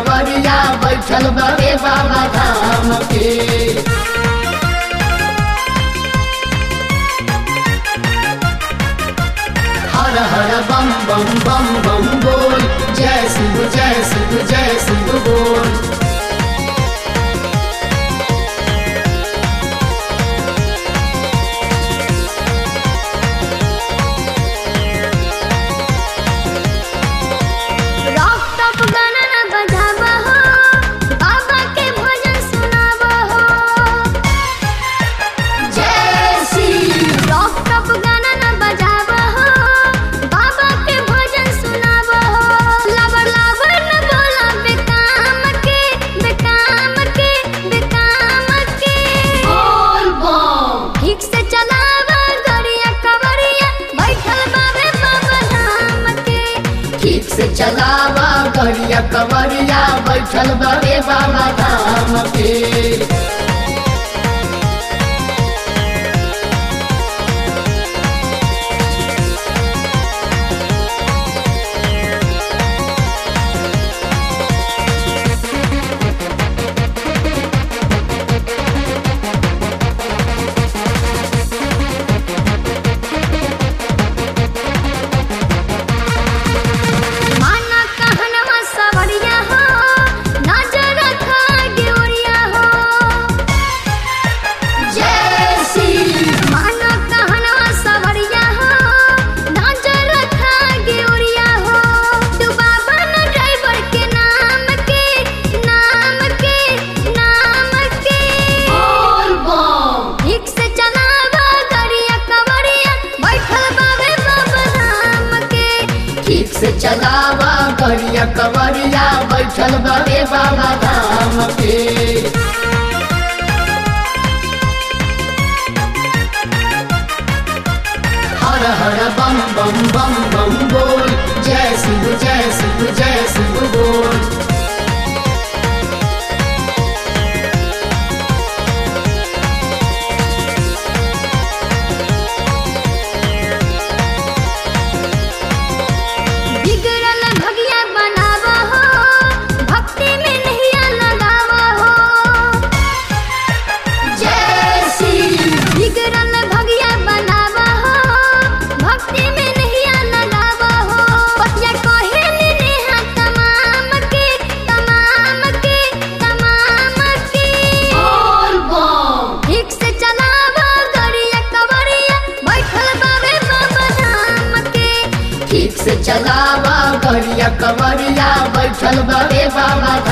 कवरिया बैठल बड़े बाबा धाम के हर हर बम बम बम बम बोल जय शिव जय शिव जय शिव बोल रॉक टॉप गाना ना बजावा हो बाबा के भजन सुनावा हो जय शिव रॉक टॉप गाना ना बजावा हो बाबा के भजन सुनावा हो लवर लवर न बोला बेकाम के बेकाम के बेकाम के बोल बम ठीक से चलावा गरिया कवरिया बैठल बाबे बाबा धाम के ठीक से चलावा गरिया कवरिया बैठल बड़े बाबा धाम के माना कहनवा सवरिया हो नजर रखा ड्योरिया हो जय शिव माना कहनवा सवरिया हो नजर रखा ड्योरिया हो तू बाबा न ड्राइवर के नाम के नाम के नाम के बोल बम ठीक से चलावा गरिया कवरिया बैठल बाबे बाबा धाम के ठीक से चलावा गरिया कवरिया बैठल बड़े बाबा धाम के हर हर बम बम बम बम बोल जय शिव जय शिव जय शिव बोल बिगड़ल भगिया बनावा हो भक्ति में नहिया लगावा हो जय शिव बिगड़ल भगिया बनावा हो भक्ति में नहिया लगावा हो पतिया कहे नेहा तमाम के तमाम के तमाम के बोल बम ठीक से चलावा गरिया कवरिया बैठल बाबे बाबा धाम के ठीक से चलावा गरिया कवरिया बैठल बड़े बाबा